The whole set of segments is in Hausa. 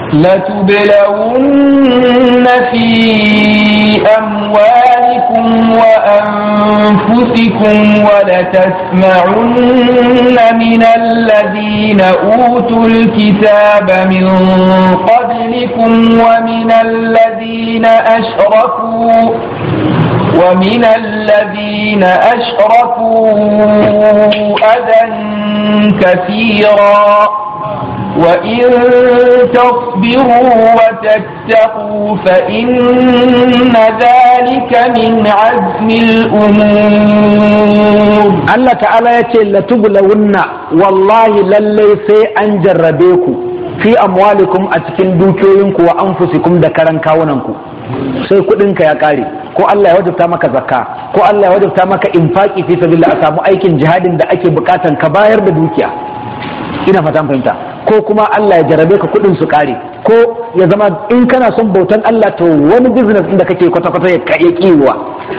لتبلون في أموالكم وأنفسكم ولتسمعن من الذين أوتوا الكتاب من قبلكم ومن الذين أشركوا ومن الذين أشركوا أذى كثيرا وإن تصبروا وتتقوا فإن ذلك من عزم الأمور Allah ta'ala ya ce latublawunna wallahi lallai sai an jarrabe ku fi amwalikum a cikin dukiyoyinku wa anfusikum da karan kawunanku sai kudinka ya kare ko Allah ya wajabta maka zakka ko Allah ya wajabta maka infaki fi sabilillah a samu aikin jihadin da ake bukatan ka bayar da dukiya ina fatan fahimta ko kuma Allah ya jarabe ka kudin su kare ko ya zama in kana son bautan Allah to wani business inda kake kwata kwata ya ya kiwa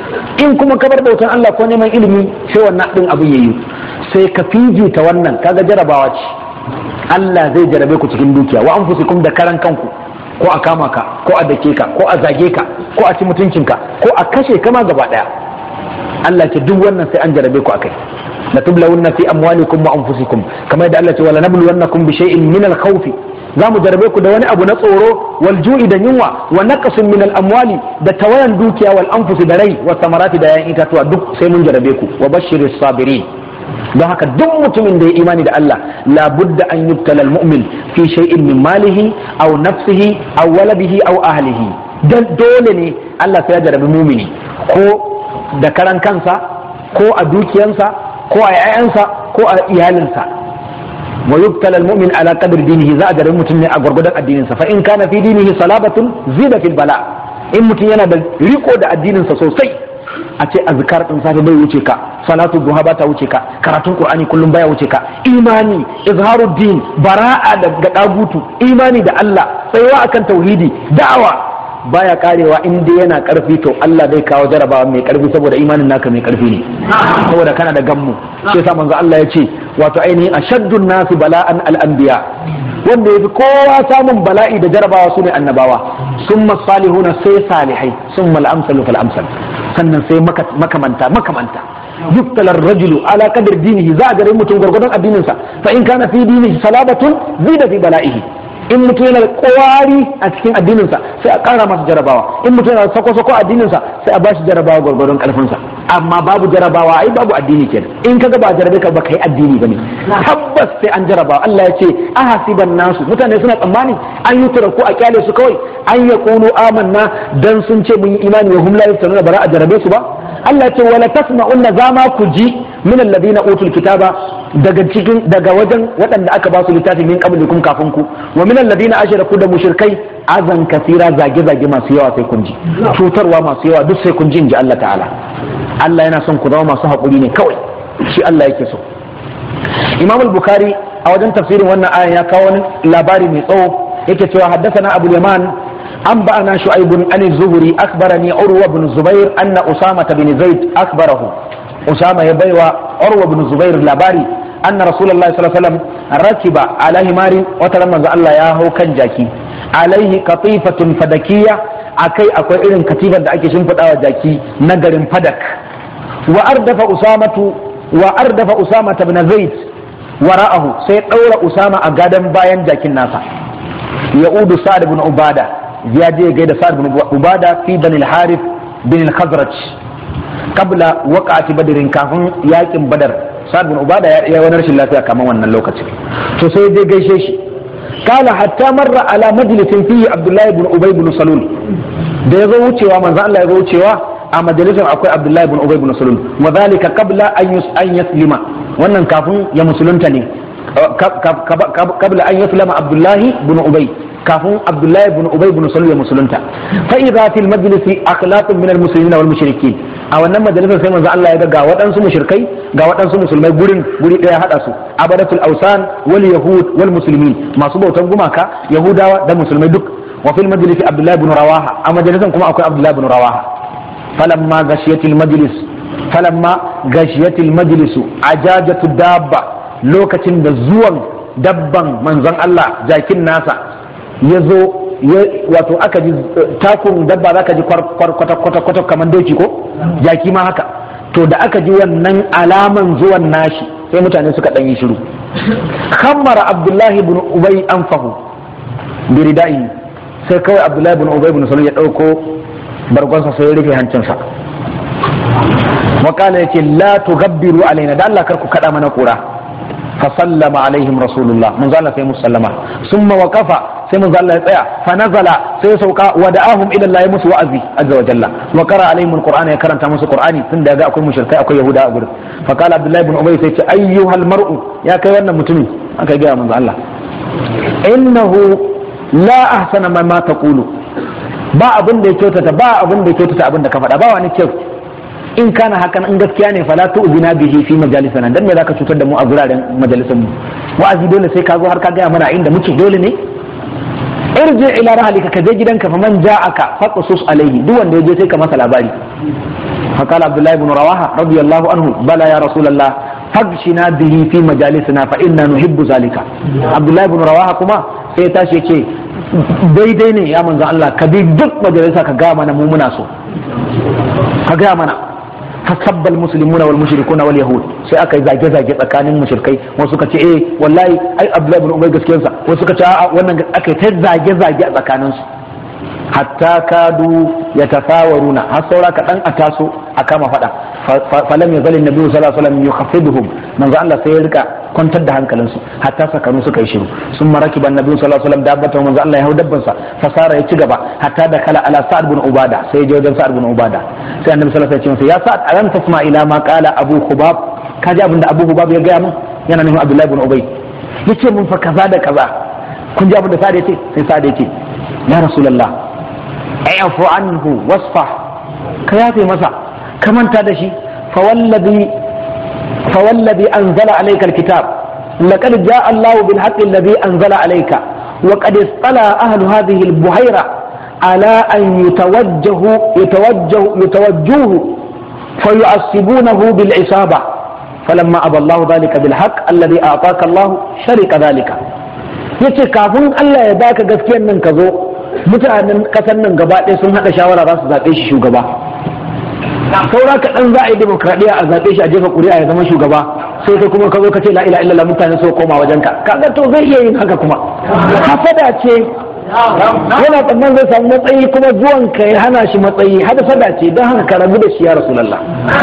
in kuma ka bar bautan Allah ko neman ilimi sai wannan din abu yayi sai ka fifita wannan kaga jarabawa ce Allah zai jarabe ku cikin dukiya wa anfusikum da karan kanku ko a kama ka ko a dake ka ko a zage ka ko a ci mutuncinka ko a kashe kama gaba daya Allah ce duk wannan sai an jarabe ku akai la tublawunna fi amwalikum wa anfusikum kamar yadda Allah ce wala nabluwannakum bi shay'in min al-khawf za mu jarabe ku da wani abu na tsoro wal ju'i da yunwa wa naqsin min al-amwali da tawayan dukiya wal anfusi da rai wa samarati da yayin itatuwa duk sai mun jarabe ku wa bashiris sabirin don haka duk mutumin da ya imani da Allah labudda an yubtala al-mu'min fi shay'in min malihi aw nafsihi aw waladihi aw ahlihi dan dole ne Allah sai ya jarabi mumini ko da karan kansa ko a dukiyansa ko a 'ya'yansa ko a iyalinsa wa yubtala almu'min ala qadri dinihi za a jarabi mutum ne a gwargwadon addininsa fa in kana fi dinihi salabatun zida fil bala in mutum yana da riko da addininsa sosai a ce azkar din safe bai wuce ka salatu duha ba ta wuce ka karatun qur'ani kullum baya wuce ka imani izharuddin bara'a daga dagutu imani da Allah tsayuwa akan tauhidi da'awa baya karewa in dai yana karfi to Allah zai kawo jarabawa mai karfi saboda imanin naka mai karfi ne saboda kana da gammu sai sa manzo Allah ya ce wato ainihin ashaddun nasi bala'an al-anbiya wanda yafi kowa samun bala'i da jarabawa su ne annabawa summa salihuna sai salihai summa al-amsalu fal amsal sannan sai makamanta makamanta yuftala ar-rajulu ala qadri dinihi za a gare mutum gurgurdan addininsa fa in kana fi dinihi salabatun zida fi bala'ihi in mutum yana da kwari a cikin addininsa sai a ƙara masa jarabawa in mutum yana da sako-sako addininsa sai a bashi jarabawa gwargwadon ƙarfinsa amma babu jarabawa ai babu addini kenan in kaga ba jarabe ka ba kai addini bane tabbas sai an jarabawa Allah ya ce ahasiban nasu mutane suna tsammani an yi ko a kyale su kawai an ya kunu amanna dan sun ce mun yi imani wa hum la yaftanuna bara a jarabe su ba Allah ya ce wala tasma'unna zama ku ji min alladhina utul kitaba daga cikin daga wajen waɗanda aka ba su littafi min qablikum kafin ku wa min alladhina ashraku da mushrikai azan kasira zage zage masu yawa sai kun ji cutarwa masu yawa duk sai kun ji inji Allah ta'ala Allah yana son ku zama masu haƙuri ne kawai shi Allah yake so Imam al-Bukhari a wajen tafsirin wannan ayan ya kawo wani labari mai tsawo yake cewa haddathana Abu Yaman أنبأنا شعيب عن الزهري أخبرني عروة بن الزبير أن أسامة بن زيد أخبره أسامة يبيوى عروة بن الزبير لاباري أن رسول الله صلى الله عليه وسلم ركب على همار وتلمى الله ياهو كان جاكي عليه قطيفة فدكية أكي أكوي إذن كتيفة أكي شنفت أو جاكي نقر فدك وأردف أسامة وأردف أسامة بن زيد وراءه سيقول أسامة أقادم باين جاكي الناس يعود سعد بن عباده ya je gaida sa'ad bin ubada fi bani al-harith bin al-khazraj qabla waqa'ati badrin kafin yakin badar sa'ad bin ubada ya wani rashin lafiya kamar wannan lokacin to sai je gaishe shi kala hatta marra ala majlisin fihi abdullahi bin ubay bin salul da ya zo wucewa manzo Allah ya zo wucewa a majalisar akwai abdullahi bin ubay bin salul wa dhalika qabla an an yaslima wannan kafin ya musulunta ne qabla an yaslama abdullahi bin ubay kafin Abdullahi ibn Ubay ibn Salul ya musulunta fa idza fil majlisi akhlaqun min al muslimin wal mushrikin a wannan majalisar sai manzo Allah ya ga ga waɗansu mushrikai ga waɗansu musulmai gurin guri ɗaya hada su abadatul awsan wal yahud wal muslimin masu bautan gumaka yahudawa da musulmai duk wa fil majlisi Abdullahi ibn Rawaha a majalisar kuma akwai Abdullahi ibn Rawaha falamma gashiyatil majlis falamma gashiyatil majlisu ajajatu dabba lokacin da zuwan dabban manzon Allah jakin nasa ya zo wato aka ji takun dabba za ka ji kwata-kwata kamar doki ko jaki ma haka to da aka ji wannan alaman zuwan nashi sai mutane suka ɗan yi shiru kammara abdullahi bin ubay an fahu biridai sai kawai abdullahi bin ubay bin salul ya ɗauko bargonsa sai ya rufe hancinsa wakala yake la tugabbiru alaina da Allah kar ku kada mana kura fa sallama alaihim rasulullah mun zalla sai musallama summa waqafa sai mun zalla ya tsaya fa nazala sai sauka wa da'ahum ila Allah musu wa'azi azza wa jalla wa qara alaihim alqur'ana ya karanta musu qur'ani tun da ga akwai mushrikai akwai yahuda a gurin fa qala abdullahi ibn ubay sai ce ayyuhal mar'u ya kai wannan mutumin aka ga manzo Allah innahu la ahsana ma taqulu ba abin da ya kyautata ba abin da ya kyautata abin da ka faɗa ba wani kyau in kana hakan in gaskiya ne fala tu'zina bihi fi majalisana dan me zaka cutar da mu a guraren majalisan mu wa'azi dole sai ka zo har ka gaya mana inda muke dole ne irji ila rahlika ka je gidanka fa man ja'aka faqsus alaihi duk wanda ya je sai ka masa labari فقال عبد الله بن رواحه رضي الله عنه بلى يا رسول الله فاغشنا به في مجالسنا فإنا نحب ذلك عبد الله بن رواحه كما sai tashi yake daidai ne ya manzo Allah ka bi duk majalisa ka gaya mana mu muna so ka gaya mana fasabbal muslimuna wal mushrikuna wal yahud sai aka yi zage zage tsakanin mushrikai wasu suka ce eh wallahi ai Abdullahi ibn Ubay gaskiyar sa wasu suka ce a wannan aka yi ta zage zage a tsakanin su hatta kadu yatafawaruna har saura ka dan a taso a kama fada falam ya zalin nabi sallallahu alaihi wasallam yukhaffiduhum manzo Allah sai ya rika kwantar da hankalinsu hatta sakanu suka yi shiru sun maraki ban nabi sallallahu alaihi wasallam dabbata manzo Allah ya hau dabban sa fasara ya ci gaba hatta da kala ala sa'ad bin ubada sai ya je wajen sa'ad bin ubada sai annabi sallallahu alaihi wasallam ya ce ya sa'ad alam tasma ila ma qala abu hubab kaji abinda abu hubab ya gaya min yana nufin abdullahi bin ubay yace mun fa kaza da kaza kun ji abinda sa'ad ya ce sai sa'ad ya ce ya rasulullah afu anhu wasfa ka yafe masa ka manta da shi fawallabi fawallabi anzala alayka alkitab laqad jaa Allah bil haqqi alladhi anzala alayka wa qad istala ahlu hadhihi albuhayra ala an yatawajjahu yatawajjahu yatawajjuhu فيعصبونه بالعصابة فلما أبى الله ذلك بالحق الذي أعطاك الله شرك ذلك yace kafin Allah ya baka gaskiyar nan ka zo mutanen kasar nan gaba ɗaya sun haɗa shawara za su zaɓe shi shugaba saura kaɗan za a yi demokradiyya a zaɓe shi a jefa ƙuri'a ya zama shugaba sai kai kuma ka zo ka ce la ila illallah mutane so koma wajen ka kaga to zai iya yin haka kuma hasada ce yana tsamman zai samu matsayi kuma zuwan ka ya hana shi matsayi hasada ce don haka ka rabu da shi ya rasulullah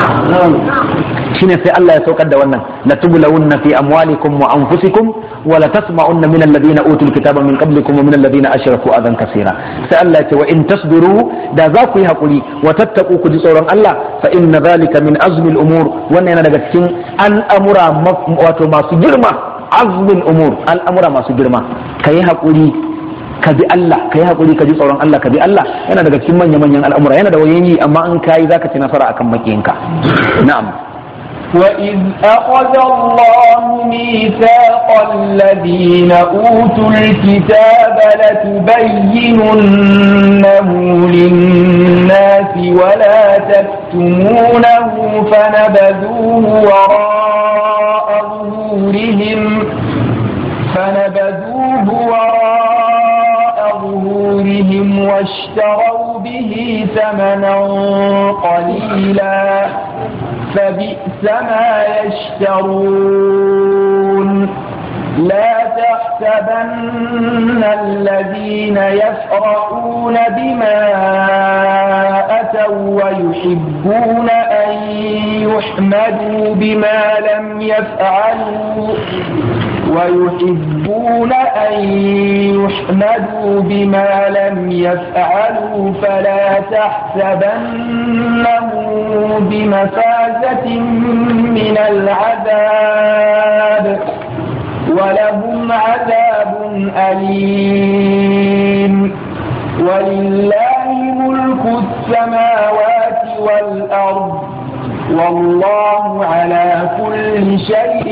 shine sai Allah ya saukar da wannan la tublawunna fi amwalikum wa anfusikum wa la tasma'unna min alladhina utul kitaba min qablikum wa min alladhina ashraku adan kaseera sai Allah ya ce wa in tasbiru da za ku yi hakuri wa tattaku ku ji tsoron Allah fa inna dhalika min azmi al-umur wannan yana daga cikin al'amura wato masu girma azmi al-umur al'amura masu girma kai hakuri ka bi Allah ka yi haƙuri ka ji tsoron Allah ka bi Allah yana daga cikin manya-manyan al'amura yana da wayan yi amma in ka yi za ka ci nasara akan makiyinka na'am وإذ أخذ الله ميثاق الذين أوتوا الكتاب لتبيننه للناس ولا تكتمونه فنبذوه وراء ظهورهم فنبذوه وراء ظهورهم واشتروا به ثمنا قليلا فبئس ما يشترون لا تحسبن الذين يفرحون بما أتوا ويحبون أن يحمدوا بما لم يفعلوا ويحبون أن يحمدوا بما لم يفعلوا فلا تحسبنه بمفازة من العذاب ولهم عذاب أليم ولله ملك السماوات والأرض والله على كل شيء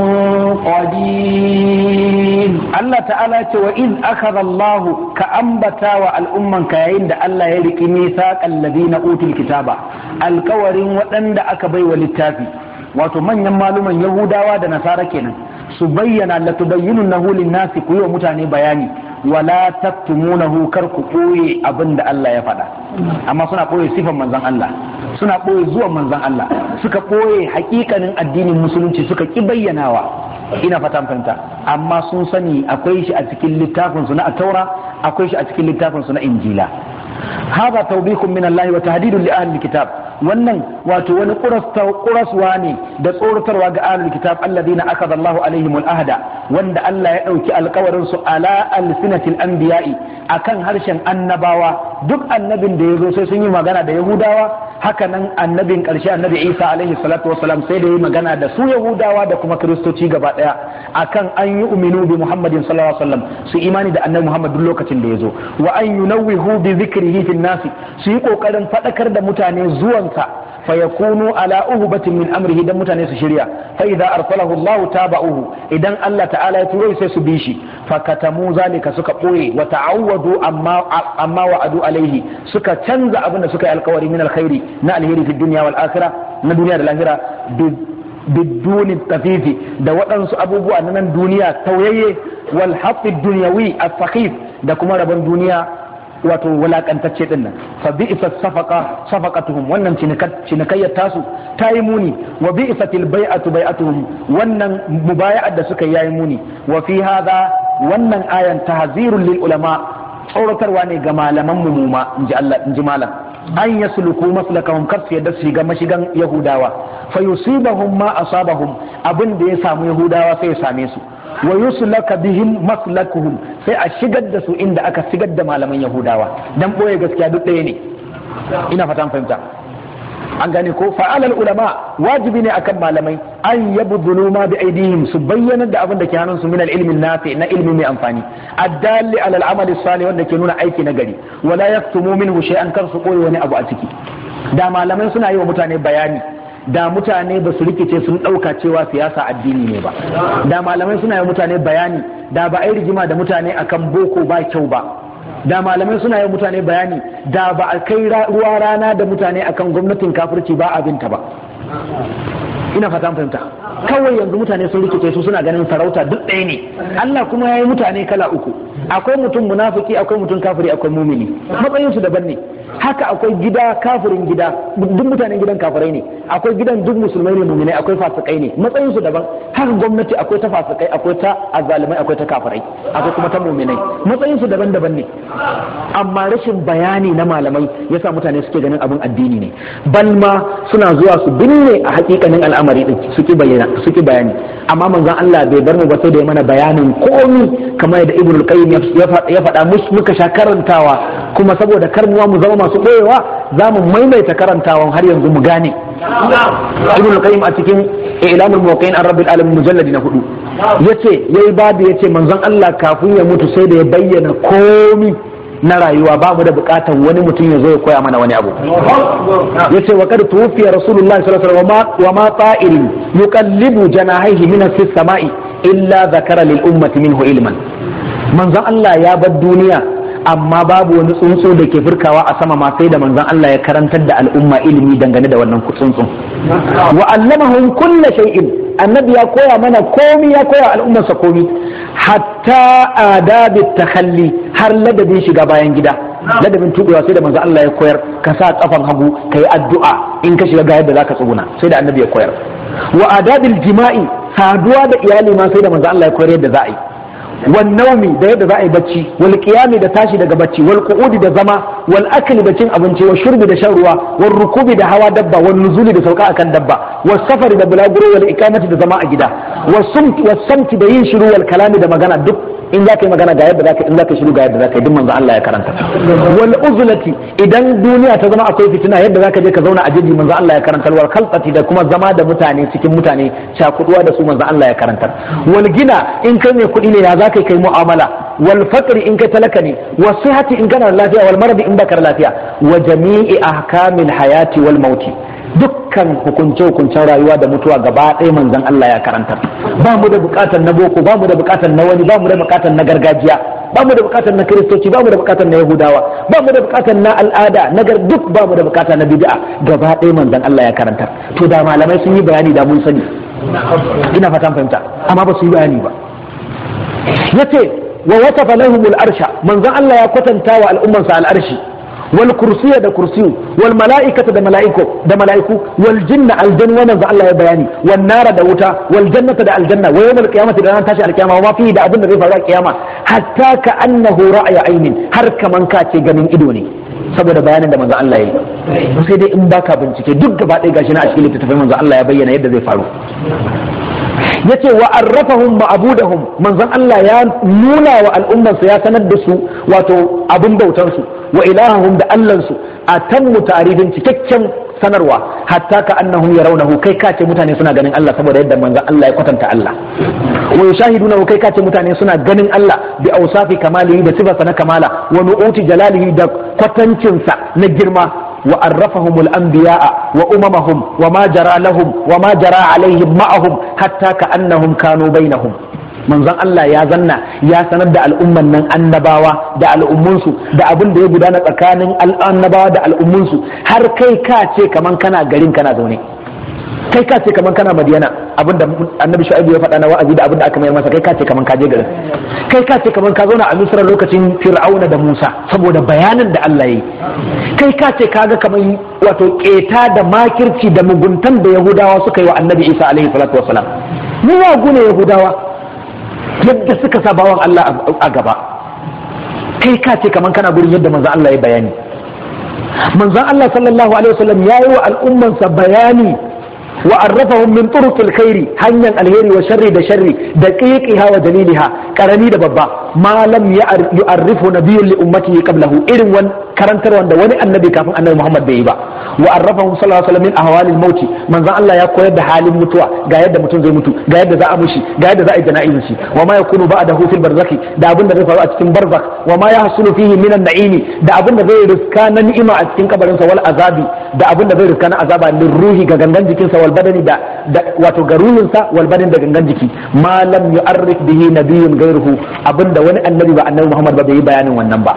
قدير Allah ta'ala ce wa in akhadha Allah ka ambata wa al'umman ka yayin da Allah ya riki misaqal ladina utul kitaba alkawarin waɗanda aka bai wa littafi wato manyan maluman yahudawa da nasara kenan su bayyana la tubayyinunahu lin-nasi ku yi wa mutane bayani wala taktumunahu kar ku ɓoye abin da Allah ya faɗa amma suna ɓoye sifan manzon Allah suna ɓoye zuwan manzon Allah suka ɓoye hakikanin addinin musulunci suka ki bayyanawa ina fatan fahimta amma sun sani akwai shi a cikin littafin su na taura akwai shi a cikin littafin su na injila hada tawbikum min Allah wa tahdidun li ahli kitab wannan wato wani kuraswa ne da tsoratarwa ga ahlul kitab alladhina akada Allahu alaihim al-ahda wanda Allah ya dauki alkawarin su ala alsinatil anbiya'i akan harshen annabawa duk annabin da yazo sai sun yi magana da yahudawa haka nan annabin karshe annabi Isa alaihi salatu wassalam sai da yi magana da su yahudawa da kuma kristoci gaba daya akan an yi uminu bi Muhammadin sallallahu alaihi wasallam su imani da annabi Muhammad duk lokacin da yazo wa an yunawwihu bi dhikrihi fil nasi su yi kokarin fadakar da mutane zuwansa fayakunu ala uhbatin min amrihi dan mutane su shirya fa idza arsalahu Allah taba'uhu idan Allah ta'ala ya turo sai su bi shi fakatamu zalika suka boye wa ta'awwadu amma amma wa'adu alaihi suka canza abin da suka yi alkawari min alkhairi na alheri fi dunya wal akhirah na duniya da lahira biduni tafifi da waɗansu abubuwa na nan duniya tauyayye wal haqqi dunyawi as-sakhif da kuma rabon duniya wato wulakantacce din nan fa bi isa safaqa safaqatuhum wannan cinikayyar tasu ta yi muni wa bi isatil bai'atu bai'atuhum wannan mubaya'ar da suka yayi muni wa fi hadha wannan ayan tahzirul lil ulama tsoratarwa ne ga malaman mu ma inji Allah inji malam an yasluku maslakahum kar su yadda su shiga mashigan yahudawa fa yusibahum ma asabahum abin da ya samu yahudawa sai ya same su wa yuslaka bihim maslakuhum sai a shigar da su inda aka shigar da malaman yahudawa dan boye gaskiya duk ɗaya ne ina fatan fahimta an gane ko fa'alal ulama wajibi ne akan malamai an yabdulu ma bi aidihim su bayyana da abin da ke hannun su min ilmin nafi na ilmi mai amfani addalli ala al-amal salih wanda ke nuna aiki na gari wala yaktumu minhu shay'an kar su koyi wani abu a ciki da malamai suna yi wa mutane bayani da mutane ba su rikice sun ɗauka cewa siyasa addini ne ba da malamai suna yi mutane bayani da ba a yi rigima da mutane akan boko ba kyau ba da malamai suna yi mutane bayani da ba a kai ruwa rana da mutane akan gwamnatin kafirci ba abinta ba ina fata fahimta kawai yanzu mutane sun rikice su suna ganin sarauta duk ɗaya ne Allah kuma ya yi mutane kala uku akwai mutum munafiki akwai mutum kafiri akwai mumini matsayin su daban ne haka akwai gida kafirin gida duk mutanen gidan kafirai ne akwai gidan duk musulmai ne muminai akwai fasikai ne matsayin su daban haka gwamnati akwai ta fasikai akwai ta azalimai akwai ta kafirai akwai kuma ta muminai matsayin su daban-daban ne amma rashin bayani na malamai yasa mutane suke ganin abin addini ne balma suna zuwa su binne a hakikanin al'amari din suke bayyana suke bayani amma manzon Allah bai bar mu ba sai da ya mana bayanin komi kamar yadda Ibn al-Qayyim ya faɗa muka sha karantawa kuma saboda karmuwa mu zama masu ɓoyewa za mu maimaita karantawan har yanzu mu gane ibn al-qayyim a cikin ilamul muwaqqi'in an rabbil alamin mujalladi na hudu yace yayi babu yace manzon Allah kafin ya mutu sai da ya bayyana komi na rayuwa ba mu da bukatar wani mutum ya zo ya koya mana wani abu yace wa kad tuwfiya rasulullahi sallallahu alaihi wasallam wa ma ta'irin yuqallibu janahihi min as-sama'i illa zakara lil ummati minhu ilman manzon Allah ya bar duniya amma babu wani tsuntsu da ke furkawa a sama ma sai da manzon Allah ya karantar da al'umma ilimi dangane da wannan tsuntsun wa allamahum kulla shay'in annabi ya koya mana komi ya koya al'ummarsa komi hatta adabi takhalli har ladabin shiga bayan gida ladabin tubewa sai da manzon Allah ya koyar ka sa kafan hagu ka yi addu'a in ka shiga ga yadda zaka tsuguna sai da annabi ya koyar wa adabil jima'i saduwa da iyali ma sai da manzon Allah ya koyar yadda za a yi والنوم da yadda za a yi bacci wal qiyami da tashi daga bacci wal qu'udi da zama wal akli da cin abinci wal shurbi da shan ruwa wal rukubi da hawa dabba wal nuzuli da sauka akan dabba was safari da bulaguro wal ikamati da zama a gida was sumti was samti da yin shiru wal kalami da magana duk in za ka yi magana ga yadda za ka in za ka shiru ga yadda za ka yi duk manzo Allah ya karanta wal uzlati idan duniya ta zama akwai fitina yadda za ka je ka zauna a jeji manzo Allah ya karantar wal khalqati da kuma zama da mutane cikin mutane cakuduwa da su manzo Allah ya karantar wal gina in kai mai kuɗi ne ya za ka kai mu'amala wal faqri in kai talaka ne was sihhati in kana lafiya wal maradi in baka lafiya wa jami'i ahkamil hayati wal mauti dukkan hukunce hukuncen rayuwa da mutuwa gaba ɗaya manzon Allah ya karantar ba mu da bukatar na boko ba mu da bukatar na wani ba mu da bukatar na gargajiya ba mu da bukatar na kiristoci ba mu da bukatar na yahudawa ba mu da bukatar na al'ada na gar duk ba mu da bukatar na bid'a gaba ɗaya manzon Allah ya karantar to da malamai sun yi bayani da mun sani ina fatan fahimta amma ba su yi bayani ba yace wa wasafa lahum al-arsha manzon Allah ya kwatanta wa al'ummansa al-arshi wal kursiya da kursiyu wal mala'ikata da mala'iku da mala'iku wal jinna aljanna wannan da Allah ya bayani wan nara da wuta wal jannata da aljanna wa yawmal qiyamati da ran tashi alqiyama wa ma fi da abin da zai faru a kiyama hatta ka annahu ra'ya ainin har kaman ka ce ganin ido ne saboda bayanin da manzo Allah ya yi sai dai in baka bincike duk gaba ɗaya gashi na a cikin littattafai manzo Allah ya bayyana yadda zai faru yace wa arrafahum ma'budahum manzon Allah ya nuna wa al'ummarsa ya sanar da su wato abin bautar su wa ilahahum da allansu a tammu ta'arifin cikakken sanarwa hatta ka annahum yarawnahu kai ka ce mutane suna ganin Allah saboda yadda manzon Allah ya kwatanta Allah wa yushahiduna kai ka ce mutane suna ganin Allah bi awsafi kamalihi da sifarsa na kamala wa nu'uti jalalihi da kwatancinsa na girma وعرفهم الأنبياء وأممهم وما جرى لهم وما جرى عليهم معهم حتى كأنهم كانوا بينهم manzon Allah ya zanna ya sanar da al'umman nan annabawa da al'ummunsu da abin da ya gudana tsakanin annabawa da al'ummunsu har kai ka ce kaman kana garin kana zaune kai ka ce kaman kana madiyana abin da annabi shu'aibu ya faɗa na wa'azi da abin da aka mayar masa kai ka ce kaman ka je garin kai ka ce kaman ka zauna a misra lokacin fir'auna da musa saboda bayanin da Allah ya yi kai ka ce kaga kaman wato keta da makirci da muguntan da yahudawa suka yi wa annabi isa alaihi salatu wasalam mu yagu ne yahudawa yadda suka sa bawan Allah a gaba kai ka ce kaman kana gurin yadda manzon Allah ya bayani manzon Allah sallallahu alaihi wasallam ya yi wa al'ummansa bayani wa arrafahum min turuqil khairi hanyar alheri wa sharri da sharri da qiqiha wa daliliha karami da babba ma lam yu'arrifu nabiyyun li ummatihi qablahu irin wan karantar wanda wani annabi kafin annabi Muhammad bai yi ba wa arrafahum sallallahu alaihi wasallam min ahwalil maut manzon Allah ya koyar da halin mutuwa ga yadda mutum zai mutu ga yadda za a mushi ga yadda za a yi jana'izin shi wa ma yakunu ba'dahu fil barzakhi da abin da zai faru a cikin barzakh wa ma yahsulu fihi min an-na'imi da abin da zai riska na ni'ima a cikin kabarin sa wal azabi da abin da zai riska na azaba lil ruhi ga gangan jikinsa wal badani da wato ga ruhinsa wal badani da gangan jiki ma lam yu'arrif bihi nabiyyun ghayruhu abinda wani annabi ba annabi Muhammad ba bai yi bayanin wannan ba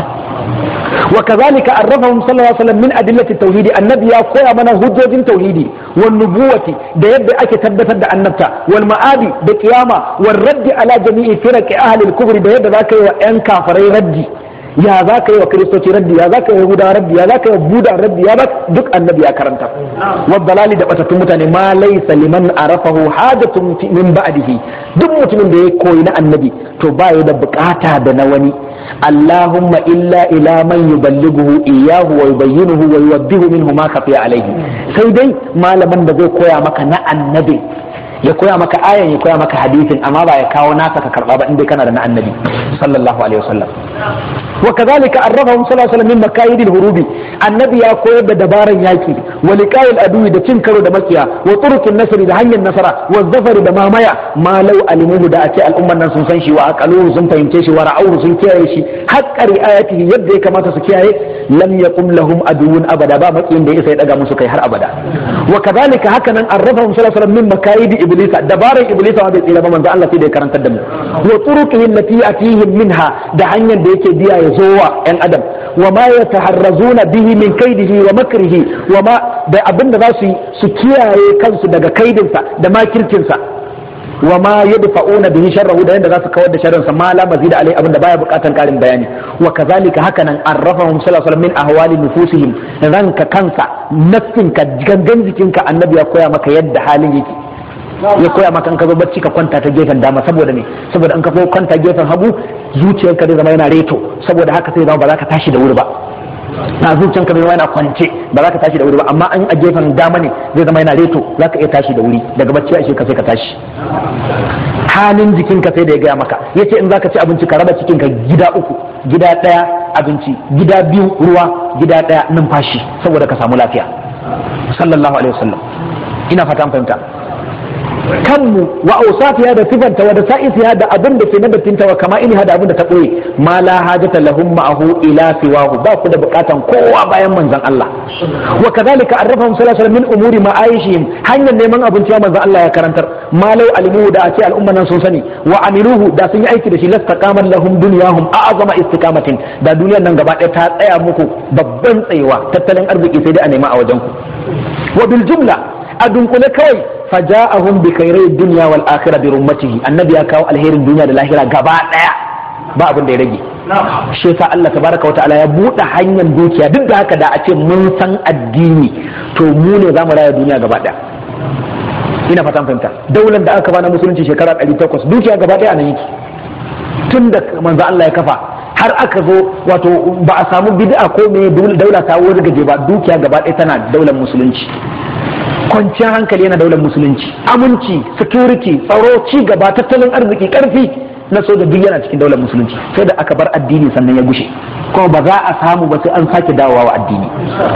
وكذلك عرفهم صلى الله عليه وسلم من أدلة التوحيد النبي يا كويا من هجوج توحيدي والنبوة ده يبدأ أكي تبتد النبتة والمآد بقيامة والرد على جميع فرق أهل الكفر ده يبدأ ذاك أن كافري ردي ya za ka yi wa kiristoci raddi ya za ka yi yahudawa raddi ya za ka yi wa buda raddi ya ba duk annabi ya karanta wa dalali da batattun mutane ma laysa liman arafahu hajatun min ba'dihi duk mutumin da ya koyi na annabi to ba ya da bukata da na wani allahumma illa ila man yuballighuhu iyyahu wa yubayyinuhu wa yuwaddihu minhu ma khafiya alayhi sai dai malaman da zai koya maka na annabi ya koya maka ayan ya koya maka hadisin amma ba ya kawo naka ka karba ba inda kana da na annabi sallallahu alaihi wasallam wa kadhalika arrafahum sallallahu alaihi wasallam min makayidil hurubi annabi ya koyar da dabaran yaki wa liqa'il adui da cin karo da makiya wa turukin nasri da hanyar nasara wa zafari da mamaya ma law alimuhu da ake al'umman nan sun san shi wa aqaluhu sun fahimce shi wa ra'awhu sun kiyaye shi haqqa ri'ayatihi yadda ya kamata su kiyaye lam yaqum lahum aduwwun abada ba makiyin da ya sai daga musu kai har abada wa kadhalika hakanan arrafahum sallallahu alaihi wasallam min makayidi iblisa dabaran iblisa wa bai tsira ba manzo Allah sai da ya karantar da mu wa turuqihi allati atihim minha da hanyar da yake biya ya zo wa yan adam wa ma yataharrazuna bihi min kaidihi wa makrihi wa ma da abin da za su su kiyaye kansu daga kaidinsa da makircinsa wa ma yadfa'una bihi sharrahu da yanda za su kawar da sharrinsa ma la mazida alai abin da baya bukatan karin bayani wa kazalika hakanan arrafahum sallallahu alaihi wasallam min ahwali nufusihim ranka kansa nafsinka gangan jikinka annabi ya koya maka yadda halin yake ya koya maka in ka zo bacci ka kwanta ta gefen dama saboda ne saboda in ka zo kwanta gefen hagu zuciyarka zai zama yana reto saboda haka sai zama ba za ka tashi da wuri ba na zuciyarka zai zama yana kwance ba za ka tashi da wuri ba amma an a gefen dama ne zai zama yana reto za ka iya tashi da wuri daga bacci a ka sai ka tashi halin jikinka sai da ya gaya maka ya ce in za ka ci abinci ka raba cikinka gida uku gida ɗaya abinci gida biyu ruwa gida ɗaya numfashi saboda ka samu lafiya sallallahu alaihi wasallam ina fata fahimta kanmu wa ausafiya da sifanta wa da sa'isiya da abin da ke nadatinta wa kama iliha da abin da ta ɓoye ma la hajata lahum ma'ahu ila siwahu ba ku da bukatan kowa bayan manzon Allah wa kadhalika arrafahum sallallahu alaihi wasallam min umuri ma'aishihim hanyar neman abinci ya manzon Allah ya karantar ma law alimu da ake al'umma nan sun sani wa amiluhu da sun yi aiki da shi lastaqaman lahum dunyahum a'zama istiqamatin da duniyar nan gaba ɗaya ta tsaya muku babban tsayewa tattalin arziki sai dai a nema a wajen ku wa bil jumla a dunkule kawai faja'ahum bi khairai dunya wal akhirah bi rummatihi annabi ya kawo alherin duniya da lahira gaba daya ba abin da ya rage shi yasa Allah tabaraka wata'ala ya buɗe hanyar dukiya duk da haka da a ce mun san addini to mu ne za mu raya duniya gaba ɗaya ina fatan fahimta daular da aka na musulunci shekara 800 dukiya gaba ɗaya a nan yake tun da manzo Allah ya kafa har aka zo wato ba a samu bid'a ko me daula ta wuri gaje ba dukiya gaba ɗaya tana daular musulunci kwanciyar hankali yana daular musulunci aminci security tsaro ci gaba tattalin arziki karfi na soja duk yana cikin daular musulunci sai da aka bar addini sannan ya gushe kuma ba za a samu ba sai an sake dawowa wa addini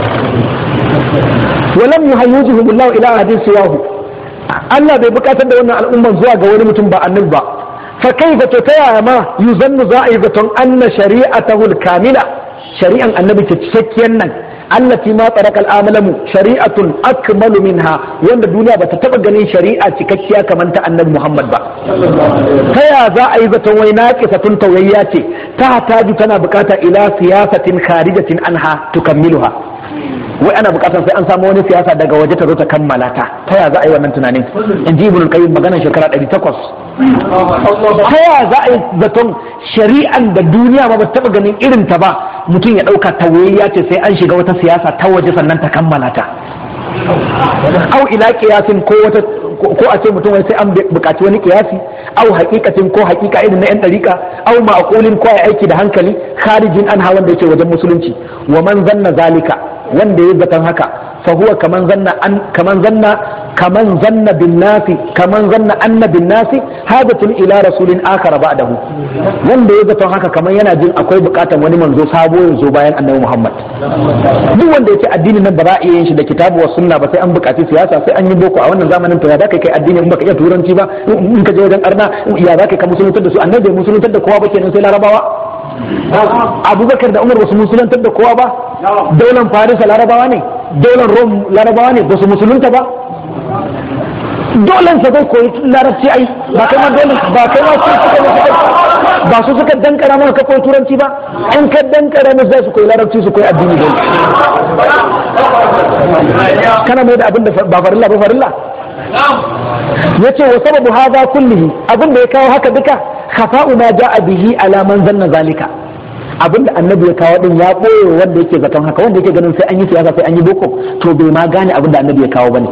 walam yuhayyujuhum Allah ila hadin siwahu Allah bai bukatar da wannan al'umman zuwa ga wani mutum ba annabi ba fa kaifa to ta yaya ma yuzannu za a yi zaton anna shari'atahu al-kamila shari'an annabi ta cikakkiyar nan allati ma tsaraka al'amalamu shari'atun akmalu minha wanda duniya bata taba ganin shari'a cikakkiya kamar ta annabi Muhammad ba ta ya za a yi zaton wai naqisatun tawayya ce ta hataju tana bukata ila siyasatin kharijatin anha tukammiluha wai ana bukatar sai an samu wani siyasa daga waje ta zo ta kammala ta ta ya za a yi wannan tunanin in ji ibn qayyim maganar shekara 800 ta ya za a yi zaton shari'an da duniya ba ba taba ganin irin ta ba mutum ya dauka tawayya ce sai an shiga wata siyasa ta waje sannan ta kammala ta au ila kiyasin ko wata ko a ce mutum wai sai an bukaci wani kiyasi au haqiqatin ko haqiqa irin na yan dariƙa au ma'qulin ko ai aiki da hankali kharijin an hawan da yake wajen musulunci wa man zanna zalika wanda ya zaton haka fa huwa kaman zanna an kaman zanna kaman zanna bin nasi kaman zanna anna bin nasi hadatun ila rasulin akhar ba'dahu wanda ya zaton haka kaman yana jin akwai bukatan wani manzo sabo ya zo bayan annabi Muhammad duk wanda yake addinin nan ba za a iya yin shi da kitabu wa sunna ba sai an bukaci siyasa sai an yi boko a wannan zamanin to ya za ka kai addini in baka iya turanci ba in ka je wajen arna ya za ka musuluntar da su annabi bai musuluntar da kowa ba kenan sai larabawa abubakar da umar basu musulantar da kowa ba daular farisa larabawa ne daular rom larabawa ne basu musulunta ba dolan sa zai koyi larabci ai ba kai ma dole ba kai ma su suka ba su suka dankara mana ka koyi turanci ba in ka dankara musu za su koyi larabci su koyi addini dole kana mai da abin da ba farilla ba farilla yace wa sababu hadha kullihi abin da ya kawo haka duka khafa'u ma ja'a bihi ala man zanna zalika abin da annabi ya kawo din ya boye wanda yake zaton haka wanda yake ganin sai an yi siyasa sai an yi boko to bai ma gane abin da annabi ya kawo bane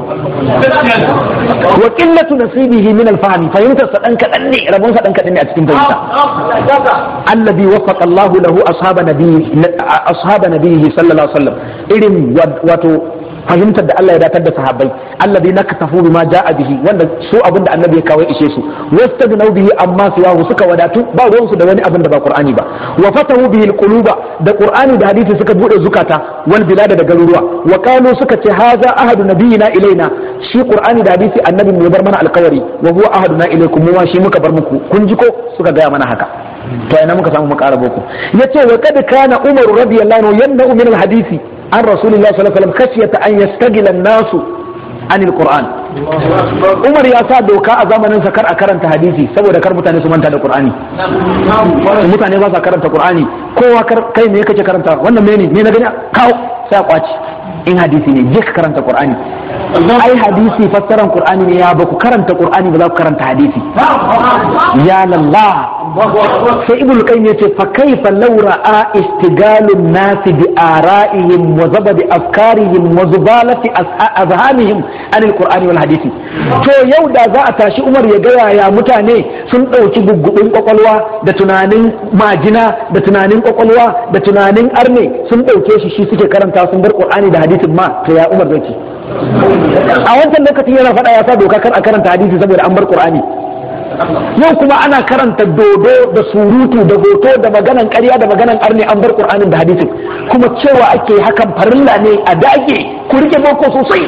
wa qillatu nasibihi min al-fahmi fahimtar sa dan kadan ne rabon sa dan kadan ne a cikin fahimta alladhi wafaqa Allahu lahu ashaba nabiyyi ashaba nabiyhi sallallahu alaihi wasallam irin wato fahimtar da Allah ya datar da sahabbai alladhi naktafu bima jaa bihi wanda su abin da annabi ya kawo ishe su wastagnaw bihi amma siwahu suka wadatu ba ruwan su da wani abin da ba qur'ani ba wa fatahu bihi alquluba da qur'ani da hadisi suka bude zukata wal bilada da garuruwa wa qalu suka ce haza ahadu nabiyina ilaina shi qur'ani da hadisi annabi mu bar mana alkawari wa huwa ahaduna ilaikum mu ma shi muka bar muku kun ji ko suka gaya mana haka to ina muka samu mu ƙara boko yace wa kad kana umar radiyallahu anhu yamna'u min alhadisi عن رسول الله صلى الله عليه وسلم خشية أن يستقل الناس عن القرآن Umar ya sa doka a zamanin sa kar a karanta hadisi saboda kar mutane su manta da Qur'ani mutane ba sa karanta Qur'ani kowa kai me kake karanta wannan mene ne na gani kawo sai a kwaci in hadisi ne je ka karanta Qur'ani ai hadisi fassaran Qur'ani ne ya ba ku karanta Qur'ani ba za ku karanta hadisi ya lallah sai ibnu qayyim yace fa kaifa law ra'a istigalun nas bi ara'ihim wa zabadi afkarihim wa zubalati azhamihim an alqur'ani wal hadisi to yau da za a tashi umar ya ga yaya mutane sun dauki guggubin kwakwalwa da tunanin majina da tunanin kwakwalwa da tunanin arne sun dauke shi shi suke karanta sun bar qur'ani da hadisin ma to ya umar zai ce a wancan lokacin yana faɗa ya sa doka kar a karanta hadisi saboda an bar qur'ani yau kuma ana karanta dodo da surutu da hoto da maganan ƙarya da maganan arne an bar qur'anin da hadisin kuma cewa ake hakan farilla ne a dage ku rike boko sosai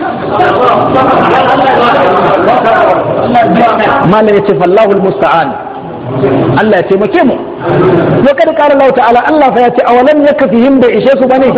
malam ya ce fallahu musta'an Allah ya taimake mu wa kada kara Allah ta'ala Allah fa ya ce awalam yakfihim da ishe su bane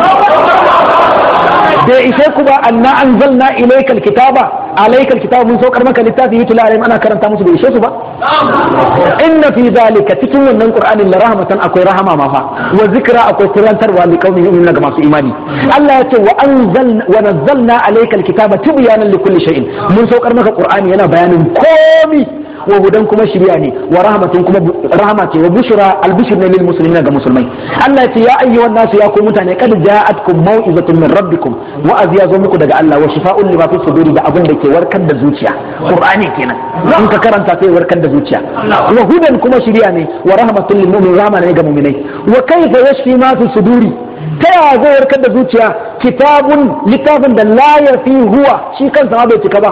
bai ishe ku ba anna anzalna ilayka alkitaba alayka alkitaba mun saukar maka littafi yutla alaihim ana karanta musu bai ishe su ba inna fi zalika cikin wannan qur'anin la rahmatan akwai rahama ma fa wa zikra akwai tirantarwa li qaumin yu'minuna ga masu imani Allah ya ce wa anzalna wa nazzalna alayka alkitaba tibyanan li kulli shay'in mun saukar maka qur'ani yana bayanin komi wa hudan kuma shiriya ne wa rahmatun kuma rahama ce wa bushra albishir ne lil muslimin ga musulmai Allah ya ce ya ayyuhan nasu ya ku mutane kad ja'atkum mau'izatun min rabbikum wa aziya zo muku daga Allah wa shifa'un lima fi suduri da abin da ke warkar da zuciya qur'ani kenan in ka karanta sai warkar da zuciya wa hudan kuma shiriya ne wa rahmatun lil mu'minin rahama ne ga mu'minai wa kaifa yashfi ma fi suduri ta yaya zai warkar da zuciya kitabun littafin da la ya fi huwa shi kansa ma bai cika ba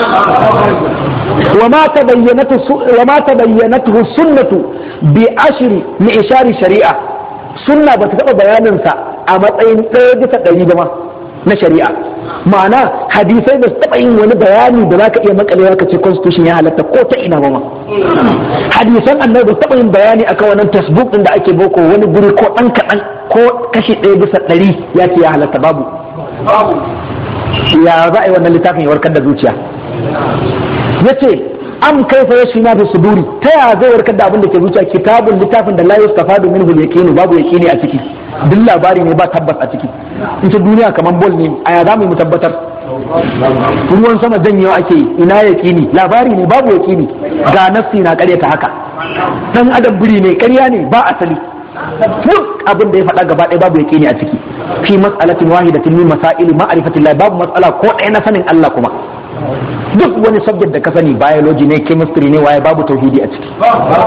wa ma tabayyanatu sunnatu bi ashri mi ishari shari'a sunna ba ta taɓa bayaninsa a matsayin ɗaya bisa ɗari ba ma na shari'a ma'ana hadisai ba su taɓa yin wani bayani da za ka iya makalewa ka ce constitution ya halatta ko ta ina ba ma hadisan annabi ba su taɓa yin bayani akan wannan tasbuk din da ake boko wani guri ko ɗan kaɗan ko kashi ɗaya bisa ɗari ya ce ya halatta babu ya za a yi wannan littafin ya warkar da zuciya ya ce am kaifa ya shina fi suduri ta ya zai warkar da abin da ke zuciya kitabun littafin da la yustafadu minhu al-yaqin babu yaqini a ciki duk labari ne ba tabbas a ciki in ta duniya kamar bol ne a ya za mu tabbatar ruwan sama janyewa ake yi ina yaqini labari ne babu yaqini ga nafsi na karyata haka dan adam biri ne karya ne ba asali duk abin da ya faɗa gaba ɗaya babu yaqini a ciki fi mas'alatin wahidatin min masail ma'rifatillah babu mas'ala ko ɗaya na sanin Allah kuma duk wani subject da ka sani biology ne chemistry ne waye babu tauhidi a ciki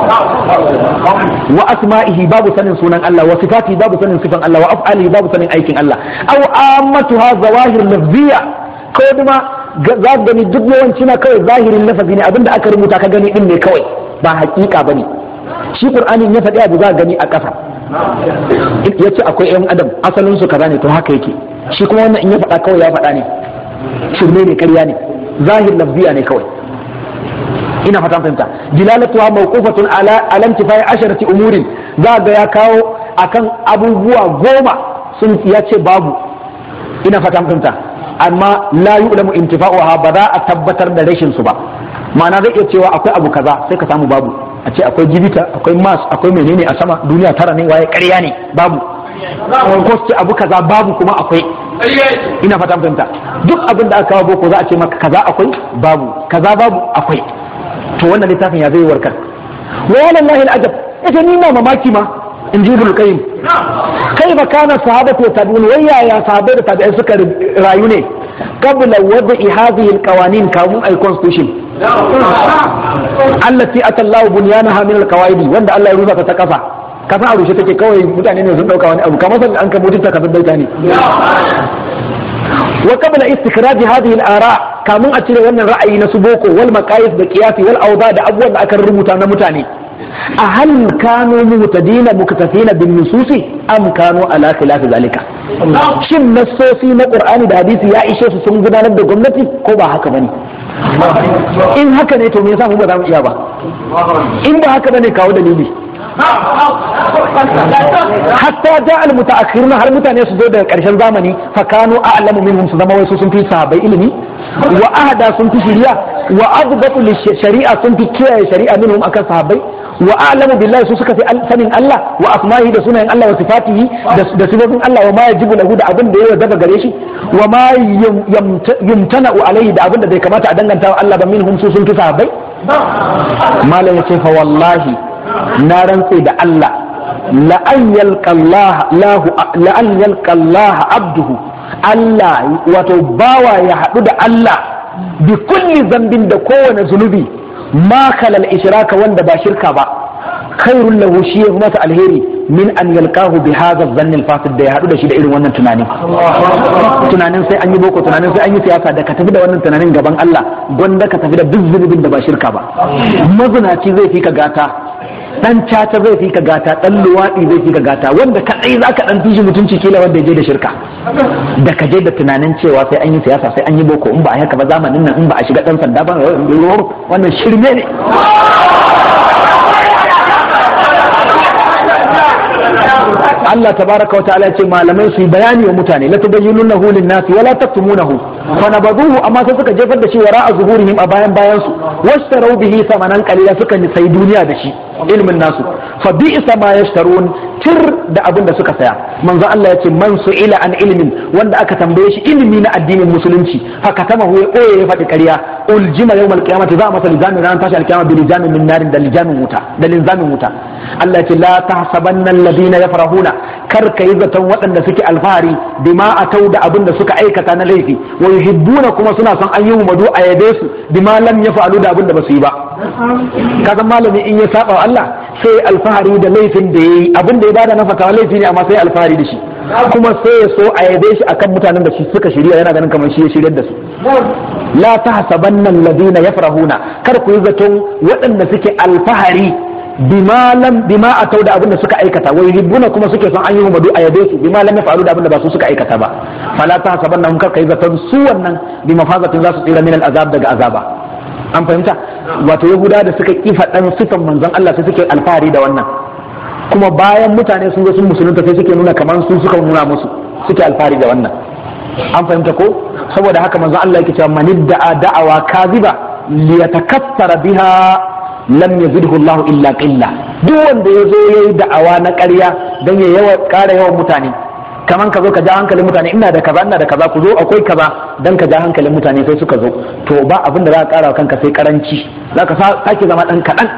wa asma'ihi babu sanin sunan Allah wa sifati babu sanin sifan Allah wa af'alihi babu sanin aikin Allah aw ammatuha zawahir lafziyya ko kuma za ka gani duk yawanci na kawai zahirin lafazi ne abinda aka rubuta ka gani din ne kawai ba hakika bane shi qur'ani ya faɗi abu za ka gani a ƙasa yace akwai yan adam asalin su kaza ne to haka yake shi kuma wannan in ya faɗa kawai ya faɗa ne shirme ne ƙarya ne zahir lafziya ne kawai ina fatan fahimta jilalatuha mawqufatun ala alam tifai asharati umurin za ga ya kawo akan abubuwa goma sun ya ce babu ina fatan fahimta amma la yu'lamu intifa'uha ba za a tabbatar da rashin su ba ma'ana zai iya cewa akwai abu kaza sai ka samu babu a ce akwai jibita akwai mas akwai menene a sama duniya tara ne waye ƙarya ne babu ko ce abu kaza babu kuma akwai ina fata fahimta duk abin da aka kawo boko za a ce maka kaza akwai babu kaza babu akwai to wannan littafin ya zai warkar wa wallahi al'ajab ita ni na mamaki ma in ji ibn qayyim kai ba kana sahabatu wa tabi'un wai yaya sahabbai da tabi'ai suka rayu ne qabla wad'i hadhihi al-qawanin kamun ay constitution allati atallahu bunyanaha min al-qawaidi wanda Allah ya rusa ta kasa kasa a rushe take kawai mutane ne sun dauka wani abu kamar san an kamutin ta kasar baita ne wa qabla istikraj hadhihi al-ara kamun a cire wannan ra'ayi na su boko wal maqayis da qiyasi wal awda da abubuwan da aka rubuta na mutane a hal kanu muhtadina muktafina bin nususi am kanu ala khilaf zalika shin nassosi na qur'ani da hadisi ya ishe su sun gudanar da gwamnati ko ba haka bane in haka ne to me yasa mu ba za mu iya ba in ba haka bane kawo dalili hatta ja al mutaakhiruna har mutane su zo daga karshen zamani fa kanu a'lamu minhum su zama wasu sun fi sahabbai ilimi wa ahda sun fi shari'a wa adbatu li shari'a sun fi kiyaye shari'a minhum akan sahabbai wa a'lamu billahi su suka fi sanin Allah wa asma'ihi da sunayen Allah wa sifatihi da sifofin Allah wa ma yajibu lahu da abin da ya wajaba gare shi wa ma yumtana'u alaihi da abin da bai kamata a danganta wa Allah ba minhum su sun fi sahabbai malam yace fa wallahi na rantse da Allah la'an yalqa Allah abduhu Allah wato bawa ya haɗu da Allah bi kulli zambin da kowane zunubi ma kalal ishraka wanda ba shirka ba khairul lahu shi ya masa alheri min an yalqahu bi hadha dhann al-fasid da ya haɗu da shi da irin wannan tunani tunanin sai an yi boko tunanin sai an yi siyasa da ka tafi da wannan tunanin gaban Allah gwanda ka tafi da duk zunubin da ba shirka ba mazunaci zai fi ka gata dan caca zai fi ka gata dan luwaɗi zai fi ka gata wanda kadai za ka dan fishi mutunci kila wanda je da shirka da ka je da tunanin cewa sai an yi siyasa sai an yi boko in ba a haka ba zamanin nan in ba a shiga dan sanda ba wannan shirme ne Allah tabaraka wa ta'ala ce malamai su yi bayani wa mutane la tubayyinunahu lin-nasi wa la taktumunahu fa nabaduhu amma sai suka jefar da shi wara a zuhurihim a bayan bayan su wastarau bihi samanan qalila suka sai duniya da shi ilmin nasu fa bi'sa ma yashtarun tir da abin da suka saya manzo Allah ya ce man su'ila an ilmin wanda aka tambaye shi ilimi na addinin musulunci haka tama ya koye ya faɗi ƙarya uljima yawmal qiyamati za a masa lijamin ran tashi alkiyama bi lijamin min narin da lijamin wuta da linzamin wuta Allah ya ce la tahsabanna alladhina yafrahuna kar kai zaton waɗanda suke alfahari bima atau da abin da suka aikata na laifi wa yuhibbuna kuma suna son an yi madu a yabe su bima lam yaf'alu da abin da basu yi ba ka san malami in ya saba wa Allah sai alfahari da laifin da yayi abin da ya bada na fatawa laifi ne amma sai alfahari da shi kuma sai ya so a yabe shi akan mutanen da shi suka shirya yana ganin kamar shi ya shiryar da su la tahsabanna alladhina yafrahuna kar ku yi zaton waɗanda suke alfahari bima lam bima atau da abin da suka aikata wai ribuna kuma suke son an yi madu a yabe su bima lam yafalu da abin da ba su suka aikata ba fala tahsabanna kar kai zaton su wannan bi mafazatin za su tsira min azab daga azaba an fahimta wato yahuda da suka kifa dan sifan manzon Allah sai suke alfahari da wannan kuma bayan mutane sun zo sun musulunta sai suke nuna kamar su suka nuna musu suke alfahari da wannan an fahimta ko saboda haka manzon Allah yake cewa man da'a da'awa kaziba liyatakassara biha lam yazidhu Allah illa qilla duk wanda ya zo yayi da'awa na ƙarya dan ya yawa ƙara yawan mutane kaman ka zo ka ja hankalin mutane ina da kaza ina da kaza ku zo akwai kaza dan ka ja hankalin mutane sai suka zo to ba abin da za ka ƙara kanka sai karanci za ka sake zama dan kaɗan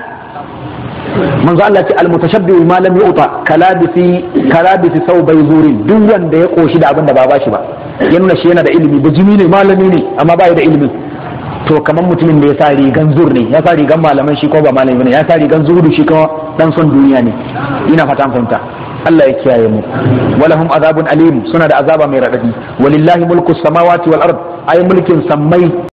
manzo Allah ce almutashabbihu ma lam yu'ta kalabisi kalabisi sau bai zurin duk wanda ya koshi da abin da ba bashi ba ya nuna shi yana da ilimi da jimi ne malami ne amma ba da ilimin to kamar mutumin da ya sa rigan zur ne ya sa rigan malaman shi ko ba malami ne ya sa rigan zuhudu shi kuma dan son duniya ne ina fata an fahimta Allah ya kiyaye mu walahum azabun alim suna da azaba mai radadi walillahi mulku samawati wal ard ay mulkin sammai